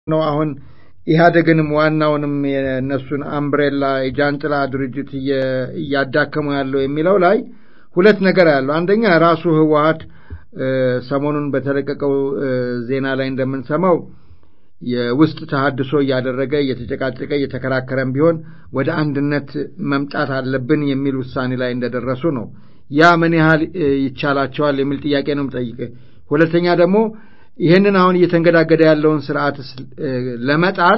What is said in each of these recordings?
ነው አሁን ኢህአዴግንም ዋናውንም የእነሱን አምብሬላ የጃንጥላ ድርጅት እያዳከሙ ያለው የሚለው ላይ ሁለት ነገር ያለው አንደኛ ራሱ ህወሀት ሰሞኑን በተለቀቀው ዜና ላይ እንደምንሰማው የውስጥ ተሃድሶ እያደረገ እየተጨቃጨቀ እየተከራከረም ቢሆን ወደ አንድነት መምጣት አለብን የሚል ውሳኔ ላይ እንደደረሱ ነው። ያ ምን ያህል ይቻላቸዋል የሚል ጥያቄ ነው የምጠይቅህ። ሁለተኛ ደግሞ ይህንን አሁን እየተንገዳገደ ያለውን ስርዓት ለመጣል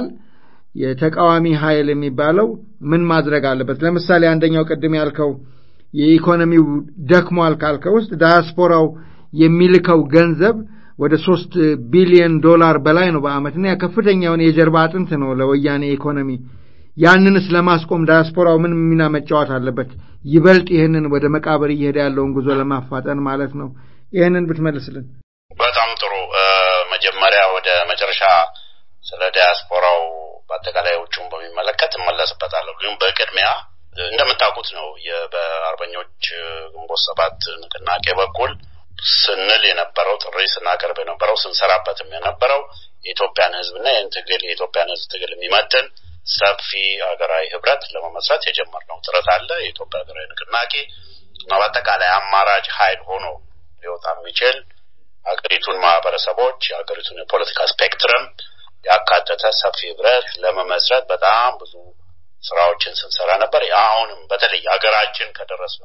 የተቃዋሚ ኃይል የሚባለው ምን ማድረግ አለበት? ለምሳሌ አንደኛው ቅድም ያልከው የኢኮኖሚው ደክሟል ካልከው ውስጥ ዳያስፖራው የሚልከው ገንዘብ ወደ ሶስት ቢሊዮን ዶላር በላይ ነው በአመት እና ከፍተኛ የሆነ የጀርባ አጥንት ነው ለወያኔ ኢኮኖሚ። ያንንስ ለማስቆም ዳያስፖራው ምን ሚና መጫወት አለበት? ይበልጥ ይህንን ወደ መቃብር እየሄደ ያለውን ጉዞ ለማፋጠን ማለት ነው። ይህንን ብትመልስልን በጣም ጥሩ። መጀመሪያ ወደ መጨረሻ ስለ ዲያስፖራው በአጠቃላይ ውጭውን በሚመለከት እመለስበታለሁ። ግን በቅድሚያ እንደምታውቁት ነው በአርበኞች ግንቦት ሰባት ንቅናቄ በኩል ስንል የነበረው ጥሪ ስናቀርብ የነበረው ስንሰራበትም የነበረው የኢትዮጵያን ሕዝብና ይህን ትግል የኢትዮጵያን ሕዝብ ትግል የሚመጥን ሰፊ ሀገራዊ ህብረት ለመመስረት የጀመርነው ጥረት አለ። የኢትዮጵያ ሀገራዊ ንቅናቄ እና በአጠቃላይ አማራጭ ኃይል ሆኖ ሊወጣ የሚችል ሀገሪቱን ማህበረሰቦች የሀገሪቱን የፖለቲካ ስፔክትረም ያካተተ ሰፊ ህብረት ለመመስረት በጣም ብዙ ስራዎችን ስንሰራ ነበር። አሁንም በተለይ ሀገራችን ከደረስ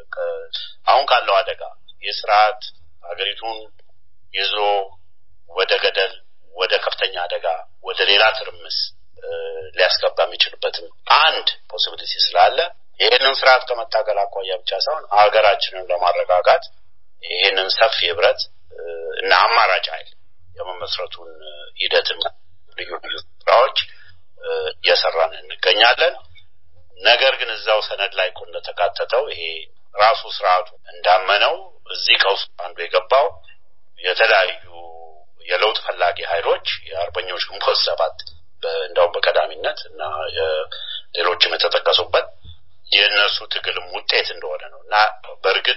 አሁን ካለው አደጋ የስርዓት ሀገሪቱን ይዞ ወደ ገደል፣ ወደ ከፍተኛ አደጋ፣ ወደ ሌላ ትርምስ ሊያስገባ የሚችልበትም አንድ ፖሲቢሊቲ ስላለ ይህንን ስርዓት ከመታገል አኳያ ብቻ ሳይሆን ሀገራችንን ለማረጋጋት ይህንን ሰፊ ህብረት እና አማራጭ ኃይል የመመስረቱን ሂደትና ልዩ ልዩ ስራዎች እየሰራን እንገኛለን። ነገር ግን እዛው ሰነድ ላይ እኮ እንደተካተተው ይሄ ራሱ ስርዓቱ እንዳመነው እዚህ ቀውስ አንዱ የገባው የተለያዩ የለውጥ ፈላጊ ኃይሎች የአርበኞች ግንቦት ሰባት እንደውም በቀዳሚነት እና ሌሎችም የተጠቀሱበት የእነሱ ትግልም ውጤት እንደሆነ ነው እና በእርግጥ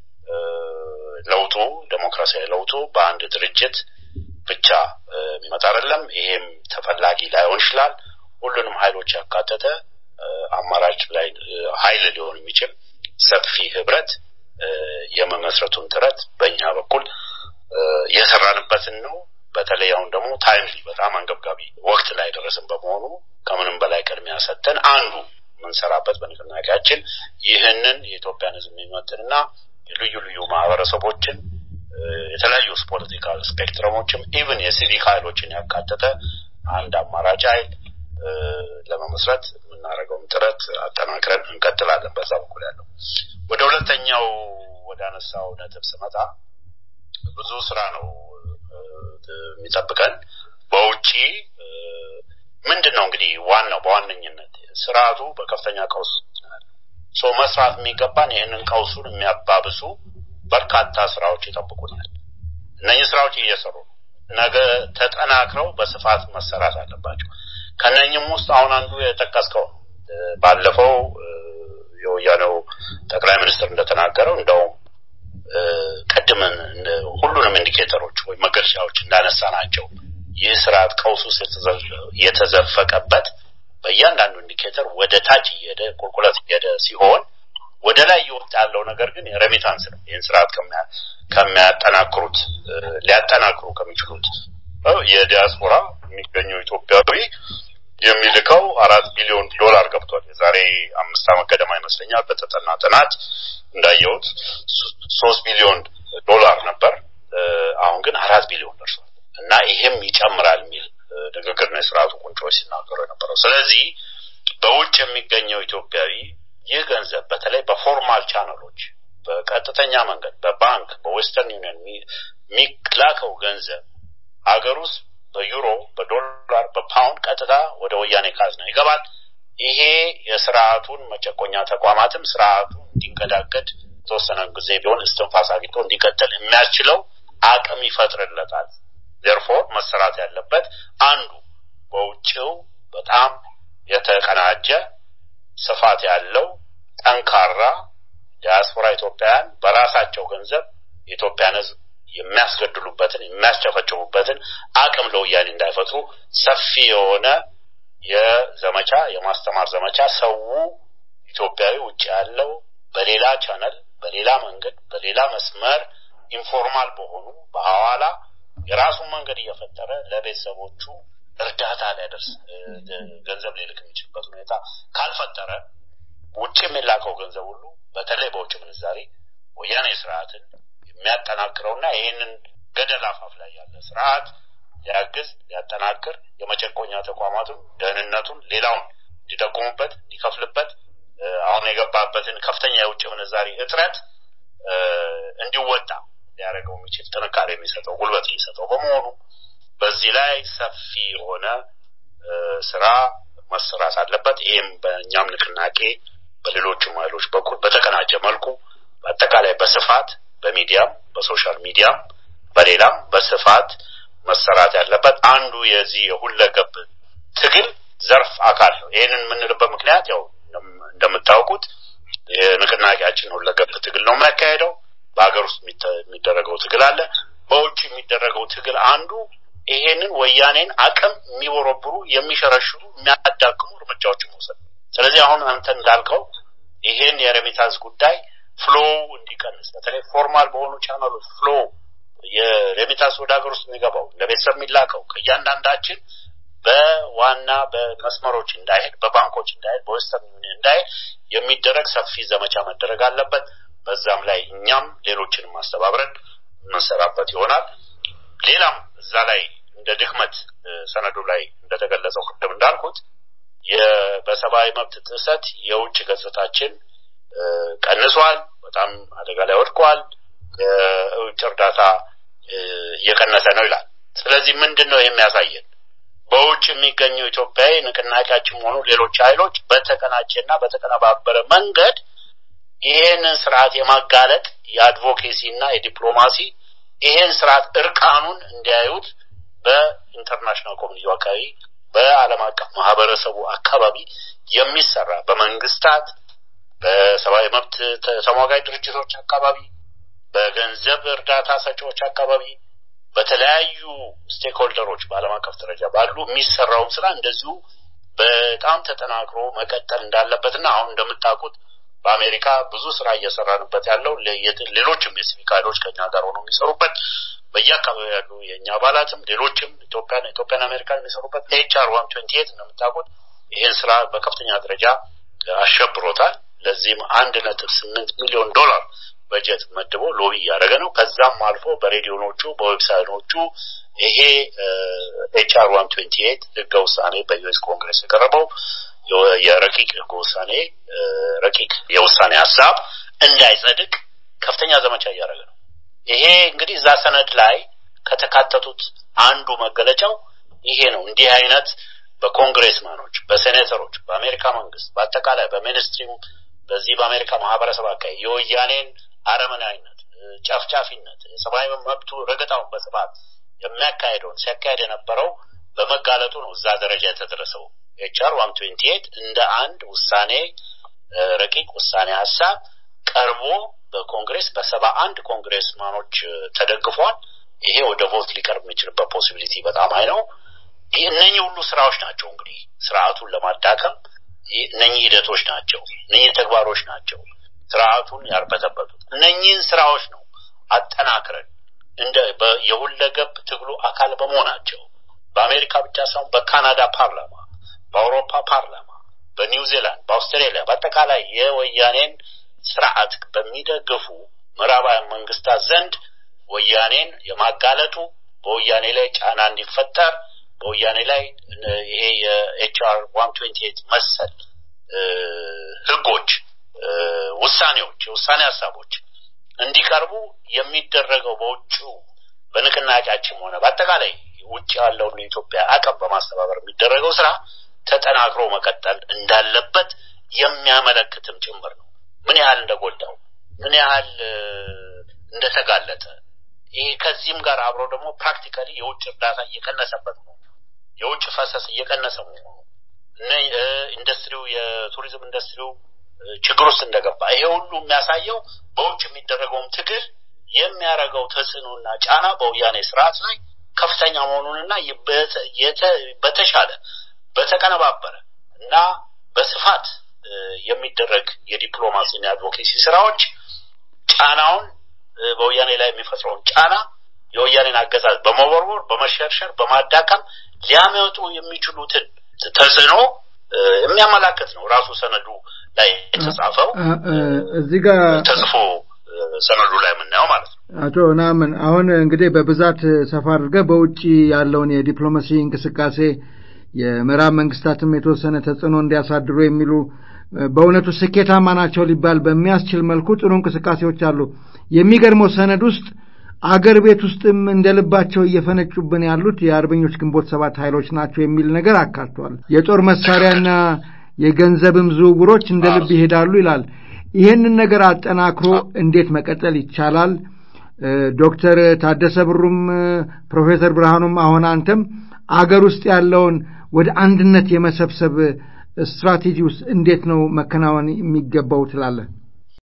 ለውጡ ዴሞክራሲያዊ ለውጡ በአንድ ድርጅት ብቻ የሚመጣ አይደለም። ይሄም ተፈላጊ ላይሆን ይችላል። ሁሉንም ኃይሎች ያካተተ አማራጭ ላይ ኃይል ሊሆን የሚችል ሰፊ ህብረት የመመስረቱን ጥረት በእኛ በኩል የሰራንበትን ነው። በተለይ አሁን ደግሞ ታይምሊ በጣም አንገብጋቢ ወቅት ላይ ደረስን በመሆኑ ከምንም በላይ ቅድሚያ ሰጥተን አንዱ የምንሰራበት በንቅናቄያችን ይህንን የኢትዮጵያን ህዝብ የሚመጥንና ልዩ ልዩ ማህበረሰቦችን የተለያዩ ፖለቲካል ስፔክትረሞችም ኢቭን የሲቪክ ኃይሎችን ያካተተ አንድ አማራጭ ኃይል ለመመስረት የምናደርገውን ጥረት አጠናክረን እንቀጥላለን። በዛ በኩል ያለው ወደ ሁለተኛው ወደ አነሳው ነጥብ ስመጣ ብዙ ስራ ነው የሚጠብቀን። በውጪ ምንድን ነው እንግዲህ ዋናው በዋነኝነት ስርዓቱ በከፍተኛ ቀውስ ሶ መስራት የሚገባን ይህንን ቀውሱን የሚያባብሱ በርካታ ስራዎች ይጠብቁናል። እነኚህ ስራዎች እየሰሩ ነው። ነገ ተጠናክረው በስፋት መሰራት አለባቸው። ከነኝም ውስጥ አሁን አንዱ የጠቀስከው ነው። ባለፈው የወያኔው ጠቅላይ ሚኒስትር እንደተናገረው እንደውም ቅድምን ሁሉንም ኢንዲኬተሮች ወይም መገለጫዎች እንዳነሳ ናቸው ይህ ስርዓት ቀውስ ውስጥ የተዘፈቀበት በእያንዳንዱ ኢንዲኬተር ወደ ታች እየሄደ ቁልቁለት እየሄደ ሲሆን ወደ ላይ እየወጣ ያለው ነገር ግን የሬሚታንስ ነው። ይህን ስርዓት ከሚያጠናክሩት ሊያጠናክሩ ከሚችሉት የዲያስፖራ የሚገኘው ኢትዮጵያዊ የሚልከው አራት ቢሊዮን ዶላር ገብቷል። የዛሬ አምስት ዓመት ገደማ ይመስለኛል በተጠና ጥናት እንዳየሁት ሶስት ቢሊዮን ዶላር ነበር። አሁን ግን አራት ቢሊዮን ደርሷል እና ይሄም ይጨምራል የሚል ንግግር ነው የስርዓቱ ቁንጮዎች ሲናገሩ የነበረው። ስለዚህ በውጭ የሚገኘው ኢትዮጵያዊ ይህ ገንዘብ በተለይ በፎርማል ቻነሎች በቀጥተኛ መንገድ በባንክ በዌስተርን ዩኒየን የሚላከው ገንዘብ ሀገር ውስጥ በዩሮ በዶላር በፓውንድ ቀጥታ ወደ ወያኔ ካዝና ይገባል። ይሄ የስርዓቱን መጨቆኛ ተቋማትም ስርዓቱ እንዲንገዳገድ የተወሰነ ጊዜ ቢሆን እስትንፋስ አግኝቶ እንዲቀጥል የሚያስችለው አቅም ይፈጥርለታል። ዜርፎር መሰራት ያለበት አንዱ በውጭው በጣም የተቀናጀ ስፋት ያለው ጠንካራ ዲያስፖራ ኢትዮጵያውያን በራሳቸው ገንዘብ የኢትዮጵያን ሕዝብ የሚያስገድሉበትን የሚያስጨፈጭፉበትን አቅም ለወያኔ እንዳይፈጥሩ ሰፊ የሆነ የዘመቻ የማስተማር ዘመቻ ሰው ኢትዮጵያዊ ውጭ ያለው በሌላ ቻነል በሌላ መንገድ በሌላ መስመር ኢንፎርማል በሆኑ በሐዋላ የራሱን መንገድ እየፈጠረ ለቤተሰቦቹ እርዳታ ሊያደርስ ገንዘብ ሊልክ የሚችልበት ሁኔታ ካልፈጠረ ውጭ የሚላከው ገንዘብ ሁሉ በተለይ በውጭ ምንዛሬ ወያኔ ስርዓትን የሚያጠናክረውና ይህንን ገደል አፋፍ ላይ ያለ ስርዓት ሊያግዝ ሊያጠናክር የመጨቆኛ ተቋማቱን ደህንነቱን ሌላውን ሊጠቁሙበት ሊከፍልበት አሁን የገባበትን ከፍተኛ የውጭ ምንዛሪ እጥረት እንዲወጣ ሊያደርገው የሚችል ጥንካሬ የሚሰጠው ጉልበት የሚሰጠው በመሆኑ በዚህ ላይ ሰፊ የሆነ ስራ መሰራት አለበት። ይህም በእኛም ንቅናቄ በሌሎችም ኃይሎች በኩል በተቀናጀ መልኩ በአጠቃላይ በስፋት በሚዲያም በሶሻል ሚዲያም በሌላም በስፋት መሰራት ያለበት አንዱ የዚህ የሁለገብ ትግል ዘርፍ አካል ነው። ይህንን የምንልበት ምክንያት ያው እንደምታውቁት የንቅናቄያችን ሁለገብ ትግል ነው የሚያካሄደው። በሀገር ውስጥ የሚደረገው ትግል አለ። በውጭ የሚደረገው ትግል አንዱ ይሄንን ወያኔን አቅም የሚቦረብሩ የሚሸረሽሩ የሚያዳክሙ እርምጃዎችን መውሰድ። ስለዚህ አሁን አንተ እንዳልከው ይሄን የሬሚታንስ ጉዳይ ፍሎ እንዲቀንስ በተለይ ፎርማል በሆኑ ቻናሎች ፍሎ የሬሚታንስ ወደ ሀገር ውስጥ የሚገባው ለቤተሰብ የሚላከው ከእያንዳንዳችን በዋና በመስመሮች እንዳይሄድ በባንኮች እንዳይሄድ በዌስተርን ዩኒየን እንዳይሄድ የሚደረግ ሰፊ ዘመቻ መደረግ አለበት። በዛም ላይ እኛም ሌሎችንም ማስተባብረን የምንሰራበት ይሆናል። ሌላም እዛ ላይ እንደ ድክመት ሰነዱ ላይ እንደተገለጸው ቅድም እንዳልኩት በሰብአዊ መብት ጥሰት የውጭ ገጽታችን ቀንሷል፣ በጣም አደጋ ላይ ወድቋል፣ የውጭ እርዳታ እየቀነሰ ነው ይላል። ስለዚህ ምንድን ነው የሚያሳየን? በውጭ የሚገኘው ኢትዮጵያዊ ንቅናቄያችን ሆኑ ሌሎች ኃይሎች በተቀናጀና በተቀነባበረ መንገድ ይሄንን ስርዓት የማጋለጥ የአድቮኬሲ እና የዲፕሎማሲ ይሄን ስርዓት እርቃኑን እንዲያዩት በኢንተርናሽናል ኮሚኒቲ አካባቢ በዓለም አቀፍ ማህበረሰቡ አካባቢ የሚሰራ በመንግስታት በሰብአዊ መብት ተሟጋጅ ድርጅቶች አካባቢ በገንዘብ እርዳታ ሰጪዎች አካባቢ በተለያዩ ስቴክሆልደሮች በዓለም አቀፍ ደረጃ ባሉ የሚሰራውን ስራ እንደዚሁ በጣም ተጠናክሮ መቀጠል እንዳለበትና አሁን እንደምታውቁት በአሜሪካ ብዙ ስራ እየሰራንበት ያለው ሌሎችም የሲቪክ ኃይሎች ከኛ ጋር ሆነው የሚሰሩበት በየአካባቢ ያሉ የእኛ አባላትም ሌሎችም ኢትዮጵያን ኢትዮጵያን አሜሪካን የሚሰሩበት ኤችአር ዋን ትዌንቲ ኤት እንደምታውቁት ይህን ስራ በከፍተኛ ደረጃ አሸብሮታል። ለዚህም አንድ ነጥብ ስምንት ሚሊዮን ዶላር በጀት መድቦ ሎቢ እያደረገ ነው። ከዛም አልፎ በሬዲዮኖቹ በዌብሳይቶቹ ይሄ ኤችአር ዋን ትዌንቲ ኤት ህገ ውሳኔ በዩኤስ ኮንግረስ የቀረበው የረቂቅ ህገ ውሳኔ ረቂቅ የውሳኔ ሀሳብ እንዳይጸድቅ ከፍተኛ ዘመቻ እያደረገ ነው። ይሄ እንግዲህ እዛ ሰነድ ላይ ከተካተቱት አንዱ መገለጫው ይሄ ነው። እንዲህ አይነት በኮንግሬስማኖች፣ በሴኔተሮች፣ በአሜሪካ መንግስት በአጠቃላይ በሚኒስትሪም በዚህ በአሜሪካ ማህበረሰብ አካባቢ የወያኔን አረመናዊነት፣ ጨፍጫፊነት፣ የሰብአዊ መብቱ ረገጣውን በስፋት የሚያካሄደውን ሲያካሄድ የነበረው በመጋለጡ ነው እዛ ደረጃ የተደረሰው። ኤችአር ዋን ትዌንቲ ኤት እንደ አንድ ውሳኔ ረቂቅ ውሳኔ ሀሳብ ቀርቦ በኮንግሬስ በሰባ አንድ ኮንግሬስማኖች ተደግፏል። ይሄ ወደ ቮት ሊቀርብ የሚችልበት ፖሲቢሊቲ በጣም አይ ነው። እነኚህ ሁሉ ስራዎች ናቸው እንግዲህ ስርዓቱን ለማዳከም እነኚህ ሂደቶች ናቸው፣ እነኚህ ተግባሮች ናቸው ስርዓቱን ያርበተበቱት። እነኚህን ስራዎች ነው አጠናክረን እንደ የሁለገብ ትግሉ አካል በመሆናቸው በአሜሪካ ብቻ ሳይሆን በካናዳ ፓርላማ፣ በአውሮፓ ፓርላማ፣ በኒውዚላንድ፣ በአውስትራሊያ በአጠቃላይ የወያኔን ስርዓት በሚደግፉ ምዕራባውያን መንግስታት ዘንድ ወያኔን የማጋለጡ በወያኔ ላይ ጫና እንዲፈጠር በወያኔ ላይ ይሄ የኤችአር ዋን ትዌንቲ ኤት መሰል ህጎች፣ ውሳኔዎች፣ የውሳኔ ሀሳቦች እንዲቀርቡ የሚደረገው በውጭ በንቅናቄያችን ሆነ በአጠቃላይ ውጭ ያለውን የኢትዮጵያ አቅም በማስተባበር የሚደረገው ስራ ተጠናክሮ መቀጠል እንዳለበት የሚያመለክትም ጭምር ነው። ምን ያህል እንደጎዳው ምን ያህል እንደተጋለጠ ይሄ ከዚህም ጋር አብሮ ደግሞ ፕራክቲካሊ የውጭ እርዳታ እየቀነሰበት ነው። የውጭ ፈሰስ እየቀነሰ መሆኑ ኢንዱስትሪው የቱሪዝም ኢንዱስትሪው ችግር ውስጥ እንደገባ ይሄ ሁሉ የሚያሳየው በውጭ የሚደረገውም ትግል የሚያደርገው ተጽዕኖና ጫና በወያኔ ስርዓት ላይ ከፍተኛ መሆኑንና በተሻለ በተቀነባበረ እና በስፋት የሚደረግ የዲፕሎማሲና የአድቮኬሲ ስራዎች ጫናውን በወያኔ ላይ የሚፈጥረውን ጫና የወያኔን አገዛዝ በመወርወር በመሸርሸር በማዳከም ሊያመጡ የሚችሉትን ተጽዕኖ የሚያመላክት ነው። ራሱ ሰነዱ ላይ የተጻፈው እዚህ ጋር ተጽፎ ሰነዱ ላይ የምናየው ማለት ነው። አቶ ናምን አሁን እንግዲህ በብዛት ሰፋ አድርገህ በውጭ ያለውን የዲፕሎማሲ እንቅስቃሴ የምዕራብ መንግስታትም የተወሰነ ተጽዕኖ እንዲያሳድሩ የሚሉ በእውነቱ ስኬታማ ናቸው ሊባል በሚያስችል መልኩ ጥሩ እንቅስቃሴዎች አሉ። የሚገርመው ሰነድ ውስጥ አገር ቤት ውስጥም እንደ ልባቸው እየፈነጩብን ያሉት የአርበኞች ግንቦት ሰባት ኃይሎች ናቸው የሚል ነገር አካቷል። የጦር መሳሪያና የገንዘብም ዝውውሮች እንደ ልብ ይሄዳሉ ይላል። ይህንን ነገር አጠናክሮ እንዴት መቀጠል ይቻላል? ዶክተር ታደሰ ብሩም ፕሮፌሰር ብርሃኑም አሁን አንተም አገር ውስጥ ያለውን ወደ አንድነት የመሰብሰብ ስትራቴጂ ውስጥ እንዴት ነው መከናወን የሚገባው ትላለህ?